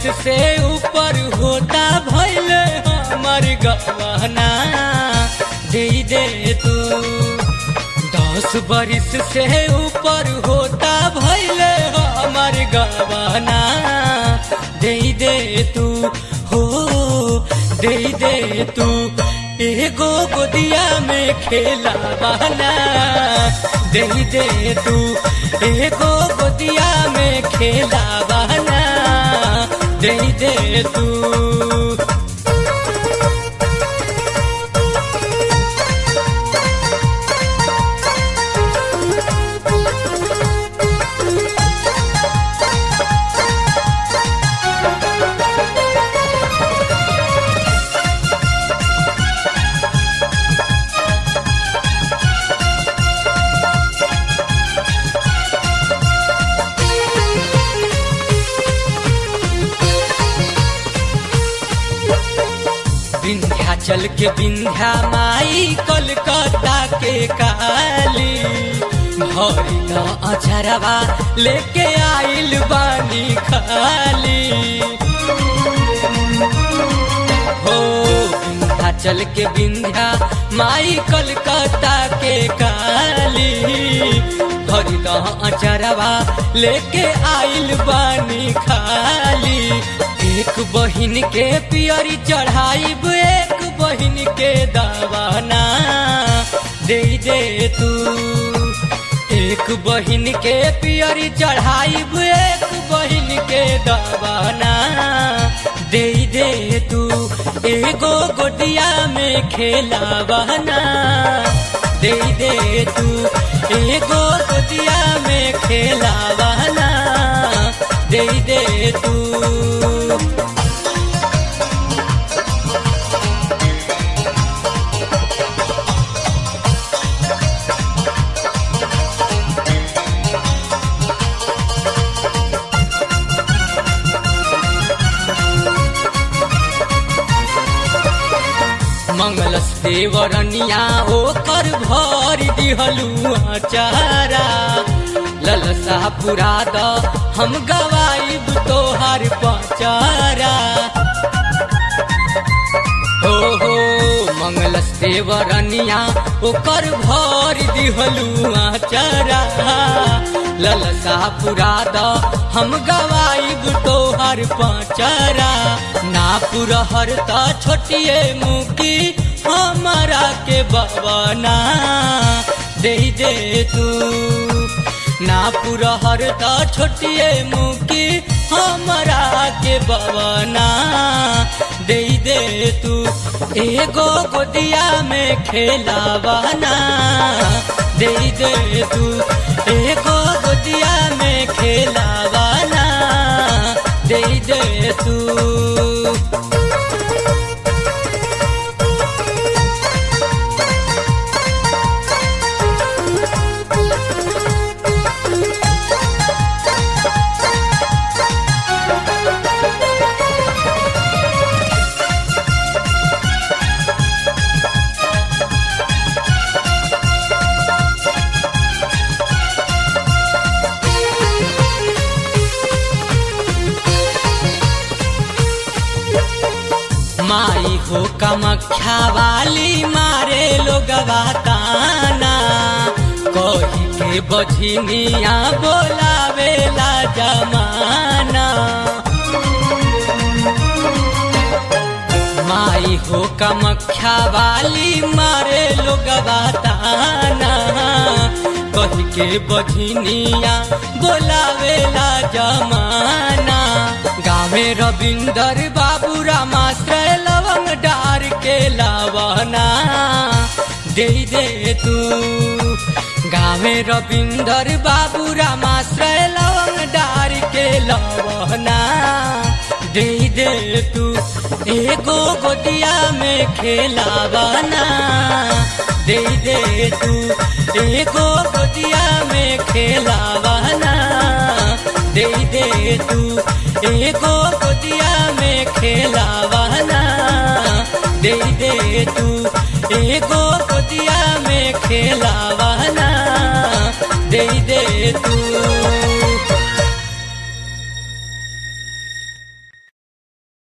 से ऊपर होता भैले हमर गवाना दे दे तू दस बरिस से ऊपर होता भैले हमर गवाना दे दे तू हो दे दे तू एगो गोदिया में खेला बहना दे दे तू एगो गोदिया में खेला बहना दे दे तू विंध्याचल के विंध्या माई कोलकाता के काली भरी द अझरवा लेके आइल बानी खाली हो विंध्याचल के विंध्या माई कोलकाता के काली भरी द अझरवा लेके आइल बानी खाली एक बहिन के पियरी चढ़ाइब एक बहिन के दवाना दे दे तू एक बहिन के पियरी चढ़ाइब एक बहिन के दवाना दे दे तू एगो गोदिया में खेलावाना दे दे तू एगो गोदिया में खेलावाना दे दे तू मंगलस देवरनिया ओकर भर दिहलू चारा ललसा पुरा द हम गवाइब तोहार पचारा हो हो मंगलस देवरनिया ओकर भर दिहलू चारा ललसा पुरा द हम गवाइब तोहर पचारा ना पुरहर त छोटिए मुकी हमारा के बवना दे दे तू ना पुरहर त छोटिए मुकी हमारा के बवना दे दे तू एगो गोदिया में खेलावाना दे दे तू एगो गोदिया में खेलावाना दे दे तू माई हो कमख्या वाली मारे लोगवा ताना कही के बझिनिया बोलावेला जमाना माई हो कमख्या वाली मारे लोगवा ताना कही के बझिनिया बोलावेला जमाना गावे रविंदर बाबू रामाश्रय लवंग डार के लावना दे दे तू गावे रविंदर बाबू रामाश्रय लवंग डार के लवना दे दे तू एगो गोदिया में खेलावाना दे दे तू एगो गोदिया में खेलावाना दे दे तू एगो गोदिया में खेलावाना दे दे तू एगो गोदिया में खेलावाना दे दे तू